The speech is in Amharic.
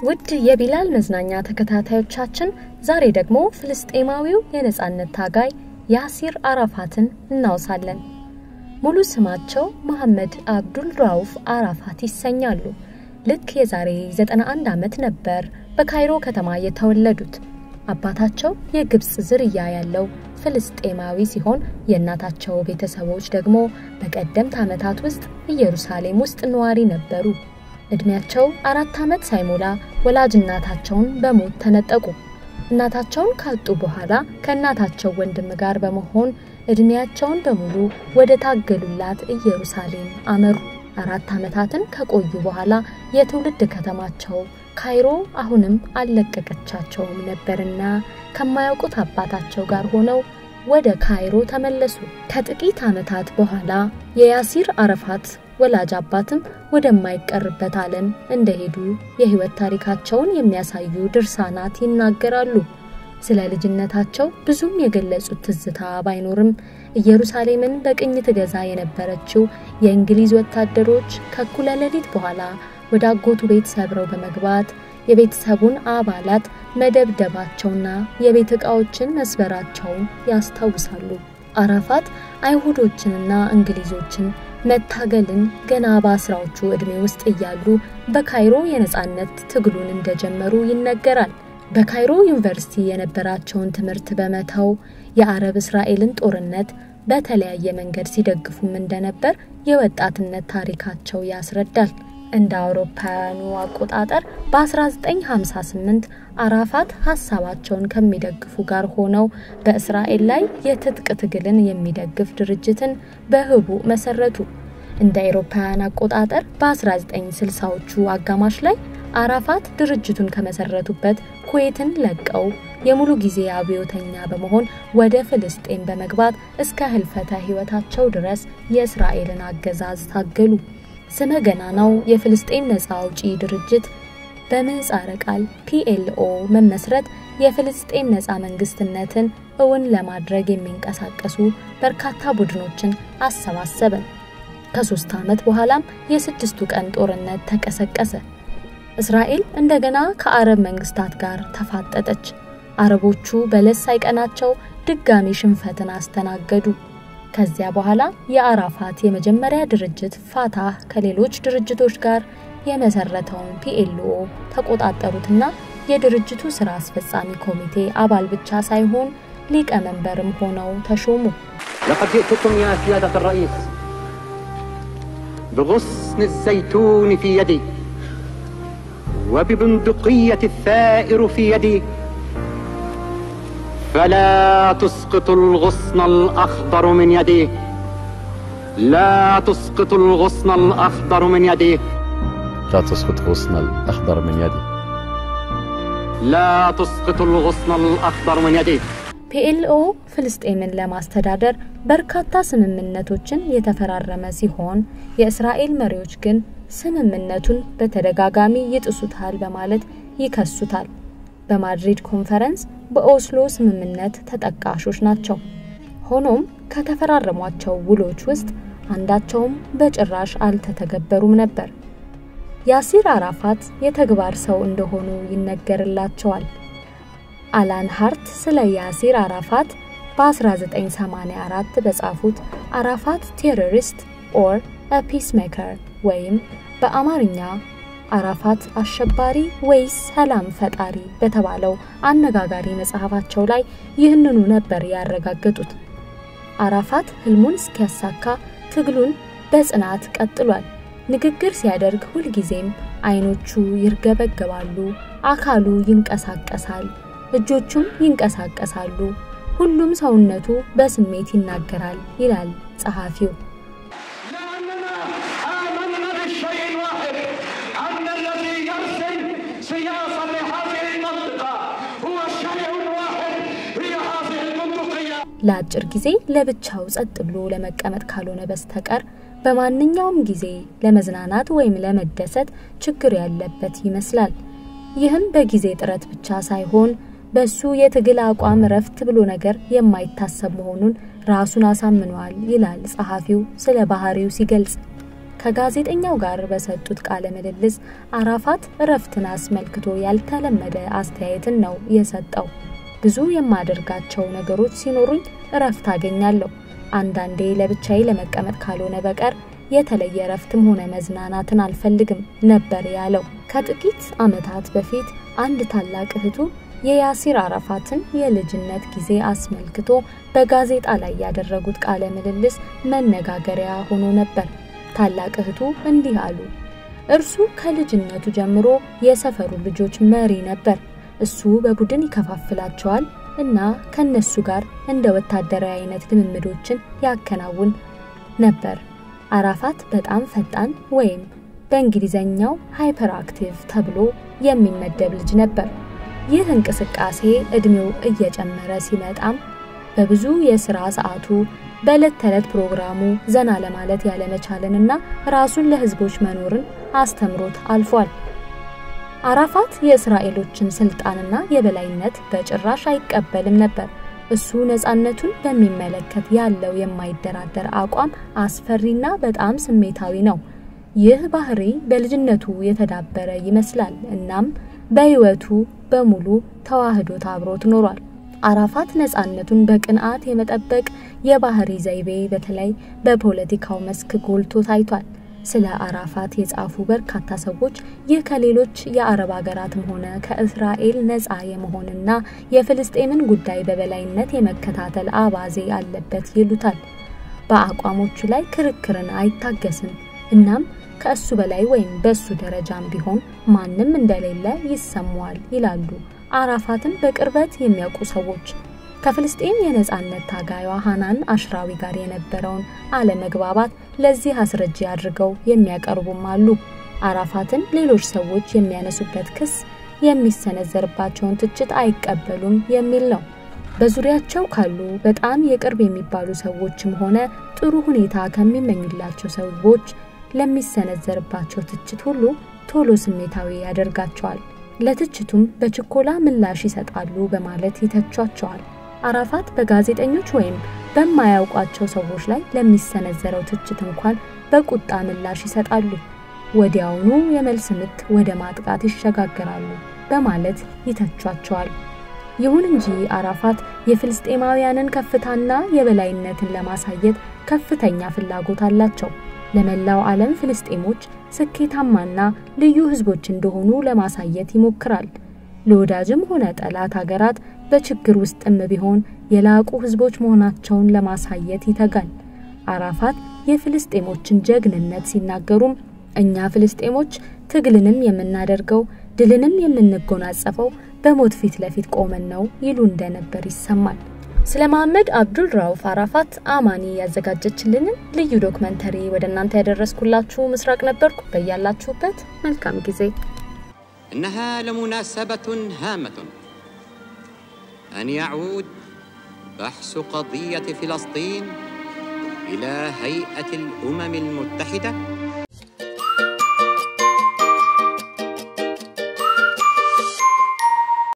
ውድ የቢላል መዝናኛ ተከታታዮቻችን ዛሬ ደግሞ ፍልስጤማዊው የነጻነት ታጋይ ያሲር አራፋትን እናውሳለን። ሙሉ ስማቸው መሐመድ አብዱል ራውፍ አራፋት ይሰኛሉ። ልክ የዛሬ 91 ዓመት ነበር በካይሮ ከተማ የተወለዱት። አባታቸው የግብፅ ዝርያ ያለው ፍልስጤማዊ ሲሆን የእናታቸው ቤተሰቦች ደግሞ በቀደምት ዓመታት ውስጥ ኢየሩሳሌም ውስጥ ነዋሪ ነበሩ። እድሜያቸው አራት ዓመት ሳይሞላ ወላጅ እናታቸውን በሞት ተነጠቁ። እናታቸውን ካጡ በኋላ ከእናታቸው ወንድም ጋር በመሆን እድሜያቸውን በሙሉ ወደ ታገሉላት ኢየሩሳሌም አመሩ። አራት ዓመታትን ከቆዩ በኋላ የትውልድ ከተማቸው ካይሮ አሁንም አልለቀቀቻቸውም ነበርና ከማያውቁት አባታቸው ጋር ሆነው ወደ ካይሮ ተመለሱ። ከጥቂት ዓመታት በኋላ የያሲር አረፋት ወላጅ አባትም ወደማይቀርበት ዓለም እንደሄዱ የሕይወት ታሪካቸውን የሚያሳዩ ድርሳናት ይናገራሉ። ስለ ልጅነታቸው ብዙም የገለጹት ትዝታ ባይኖርም ኢየሩሳሌምን በቅኝ ትገዛ የነበረችው የእንግሊዝ ወታደሮች ከእኩለ ሌሊት በኋላ ወደ አጎቱ ቤት ሰብረው በመግባት የቤተሰቡን አባላት መደብደባቸውና የቤት ዕቃዎችን መስበራቸውን ያስታውሳሉ። አራፋት አይሁዶችንና እንግሊዞችን መታገልን ገና በአስራዎቹ ዕድሜ ውስጥ እያሉ በካይሮ የነጻነት ትግሉን እንደጀመሩ ይነገራል። በካይሮ ዩኒቨርሲቲ የነበራቸውን ትምህርት በመተው የአረብ እስራኤልን ጦርነት በተለያየ መንገድ ሲደግፉም እንደነበር የወጣትነት ታሪካቸው ያስረዳል። እንደ አውሮፓውያኑ አቆጣጠር በ1958 አራፋት ሀሳባቸውን ከሚደግፉ ጋር ሆነው በእስራኤል ላይ የትጥቅ ትግልን የሚደግፍ ድርጅትን በህቡ መሰረቱ። እንደ አውሮፓውያን አቆጣጠር በ1960ዎቹ አጋማሽ ላይ አራፋት ድርጅቱን ከመሰረቱበት ኩዌትን ለቀው የሙሉ ጊዜ አብዮተኛ በመሆን ወደ ፍልስጤን በመግባት እስከ ህልፈተ ህይወታቸው ድረስ የእስራኤልን አገዛዝ ታገሉ። ስመ ገናናው የፍልስጤን ነፃ አውጪ ድርጅት በምህጻረ ቃል ፒኤልኦ መመስረት የፍልስጤን ነፃ መንግስትነትን እውን ለማድረግ የሚንቀሳቀሱ በርካታ ቡድኖችን አሰባሰበ። ከሶስት ዓመት በኋላም የስድስቱ ቀን ጦርነት ተቀሰቀሰ። እስራኤል እንደገና ከአረብ መንግስታት ጋር ተፋጠጠች። አረቦቹ በለስ ሳይቀናቸው ድጋሚ ሽንፈትን አስተናገዱ። ከዚያ በኋላ የአራፋት የመጀመሪያ ድርጅት ፋታህ ከሌሎች ድርጅቶች ጋር የመሰረተውን ፒኤልኦ ተቆጣጠሩትና የድርጅቱ ስራ አስፈጻሚ ኮሚቴ አባል ብቻ ሳይሆን ሊቀመንበርም ሆነው ተሾሙ። لقد جئتكم يا سيادة الرئيس بغصن الزيتون في يدي وببندقية الثائر في يدي فلا تسقط الغصن الأخضر من يدي لا تسقط الغصن الأخضر من يدي لا تسقط غصن الأخضر من يدي لا تسقط الغصن الأخضر من يدي ፒኤልኦ ፍልስጤምን ለማስተዳደር በርካታ ስምምነቶችን የተፈራረመ ሲሆን የእስራኤል መሪዎች ግን ስምምነቱን በተደጋጋሚ ይጥሱታል በማለት ይከሱታል። በማድሪድ ኮንፈረንስ፣ በኦስሎ ስምምነት ተጠቃሾች ናቸው። ሆኖም ከተፈራረሟቸው ውሎች ውስጥ አንዳቸውም በጭራሽ አልተተገበሩም ነበር። ያሲር አራፋት የተግባር ሰው እንደሆኑ ይነገርላቸዋል። አላን ሃርት ስለ ያሲር አራፋት በ1984 በጻፉት አራፋት ቴሮሪስት ኦር አ ፒስሜከር ወይም በአማርኛ አራፋት አሸባሪ ወይስ ሰላም ፈጣሪ በተባለው አነጋጋሪ መጽሐፋቸው ላይ ይህንኑ ነበር ያረጋገጡት። አራፋት ህልሙን እስኪያሳካ ትግሉን በጽናት ቀጥሏል። ንግግር ሲያደርግ ሁልጊዜም አይኖቹ ይርገበገባሉ፣ አካሉ ይንቀሳቀሳል፣ እጆቹም ይንቀሳቀሳሉ፣ ሁሉም ሰውነቱ በስሜት ይናገራል ይላል ጸሐፊው። لأننا آمنا بالشيء الواحد أن الذي يرسم سياسة لهذه المنطقة هو الشيء الواحد هي هذه المنطقية ለአጭር ጊዜ ለብቻው ጸጥ ብሎ ለመቀመጥ ካልሆነ በስተቀር በማንኛውም ጊዜ ለመዝናናት ወይም ለመደሰት ችግር ያለበት ይመስላል። ይህም በጊዜ ጥረት ብቻ ሳይሆን በሱ የትግል አቋም ረፍት ብሎ ነገር የማይታሰብ መሆኑን ራሱን አሳምኗል ይላል ጸሐፊው ስለ ባህሪው ሲገልጽ። ከጋዜጠኛው ጋር በሰጡት ቃለ ምልልስ አራፋት እረፍትን አስመልክቶ ያልተለመደ አስተያየትን ነው የሰጠው። ብዙ የማደርጋቸው ነገሮች ሲኖሩኝ እረፍት አገኛለሁ። አንዳንዴ ለብቻዬ ለመቀመጥ ካልሆነ በቀር የተለየ እረፍትም ሆነ መዝናናትን አልፈልግም ነበር ያለው። ከጥቂት ዓመታት በፊት አንድ ታላቅ እህቱ የያሲር አራፋትን የልጅነት ጊዜ አስመልክቶ በጋዜጣ ላይ ያደረጉት ቃለ ምልልስ መነጋገሪያ ሆኖ ነበር። ታላቅ እህቱ እንዲህ አሉ። እርሱ ከልጅነቱ ጀምሮ የሰፈሩ ልጆች መሪ ነበር። እሱ በቡድን ይከፋፍላቸዋል እና ከነሱ ጋር እንደ ወታደራዊ አይነት ልምምዶችን ያከናውን ነበር። አራፋት በጣም ፈጣን ወይም በእንግሊዘኛው ሃይፐር አክቲቭ ተብሎ የሚመደብ ልጅ ነበር። ይህ እንቅስቃሴ እድሜው እየጨመረ ሲመጣም በብዙ የሥራ ሰዓቱ በዕለት ተዕለት ፕሮግራሙ ዘና ለማለት ያለመቻልንና ራሱን ለሕዝቦች መኖርን አስተምሮት አልፏል። አራፋት የእስራኤሎችን ስልጣንና የበላይነት በጭራሽ አይቀበልም ነበር። እሱ ነፃነቱን በሚመለከት ያለው የማይደራደር አቋም አስፈሪና በጣም ስሜታዊ ነው። ይህ ባህሪ በልጅነቱ የተዳበረ ይመስላል። እናም በሕይወቱ በሙሉ ተዋህዶት አብሮት ኖሯል። አራፋት ነፃነቱን በቅንዓት የመጠበቅ የባህሪ ዘይቤ በተለይ በፖለቲካው መስክ ጎልቶ ታይቷል። ስለ አራፋት የጻፉ በርካታ ሰዎች ይህ ከሌሎች የአረብ ሀገራትም ሆነ ከእስራኤል ነፃ የመሆንና የፍልስጤምን ጉዳይ በበላይነት የመከታተል አባዜ አለበት ይሉታል። በአቋሞቹ ላይ ክርክርን አይታገስም። እናም ከእሱ በላይ ወይም በእሱ ደረጃም ቢሆን ማንም እንደሌለ ይሰማዋል ይላሉ አራፋትን በቅርበት የሚያውቁ ሰዎች። ከፍልስጤም የነጻነት ታጋዩዋ ሃናን አሽራዊ ጋር የነበረውን አለመግባባት ለዚህ አስረጂ አድርገው የሚያቀርቡም አሉ። አራፋትን ሌሎች ሰዎች የሚያነሱበት ክስ የሚሰነዘርባቸውን ትችት አይቀበሉም የሚል ነው። በዙሪያቸው ካሉ በጣም የቅርብ የሚባሉ ሰዎችም ሆነ ጥሩ ሁኔታ ከሚመኙላቸው ሰዎች ለሚሰነዘርባቸው ትችት ሁሉ ቶሎ ስሜታዊ ያደርጋቸዋል። ለትችቱም በችኮላ ምላሽ ይሰጣሉ በማለት ይተቿቸዋል። አራፋት በጋዜጠኞች ወይም በማያውቋቸው ሰዎች ላይ ለሚሰነዘረው ትችት እንኳን በቁጣ ምላሽ ይሰጣሉ። ወዲያውኑ የመልስ ምት ወደ ማጥቃት ይሸጋገራሉ በማለት ይተቿቸዋል። ይሁን እንጂ አራፋት የፍልስጤማውያንን ከፍታና የበላይነትን ለማሳየት ከፍተኛ ፍላጎት አላቸው። ለመላው ዓለም ፍልስጤሞች ስኬታማና ልዩ ሕዝቦች እንደሆኑ ለማሳየት ይሞክራል። ለወዳጅም ሆነ ጠላት ሀገራት በችግር ውስጥም ቢሆን የላቁ ሕዝቦች መሆናቸውን ለማሳየት ይተጋል። አራፋት የፍልስጤሞችን ጀግንነት ሲናገሩም እኛ ፍልስጤሞች ትግልንም የምናደርገው ድልንም የምንጎናጸፈው በሞት ፊት ለፊት ቆመን ነው ይሉ እንደነበር ይሰማል። ስለ መሐመድ አብዱል ራውፍ አራፋት አማኒ ያዘጋጀችልንን ልዩ ዶክመንተሪ ወደ እናንተ ያደረስኩላችሁ ምስራቅ ነበርኩ። በያላችሁበት መልካም ጊዜ። إنها لمناسبة هامة أن يعود بحث قضية فلسطين إلى هيئة الأمم المتحدة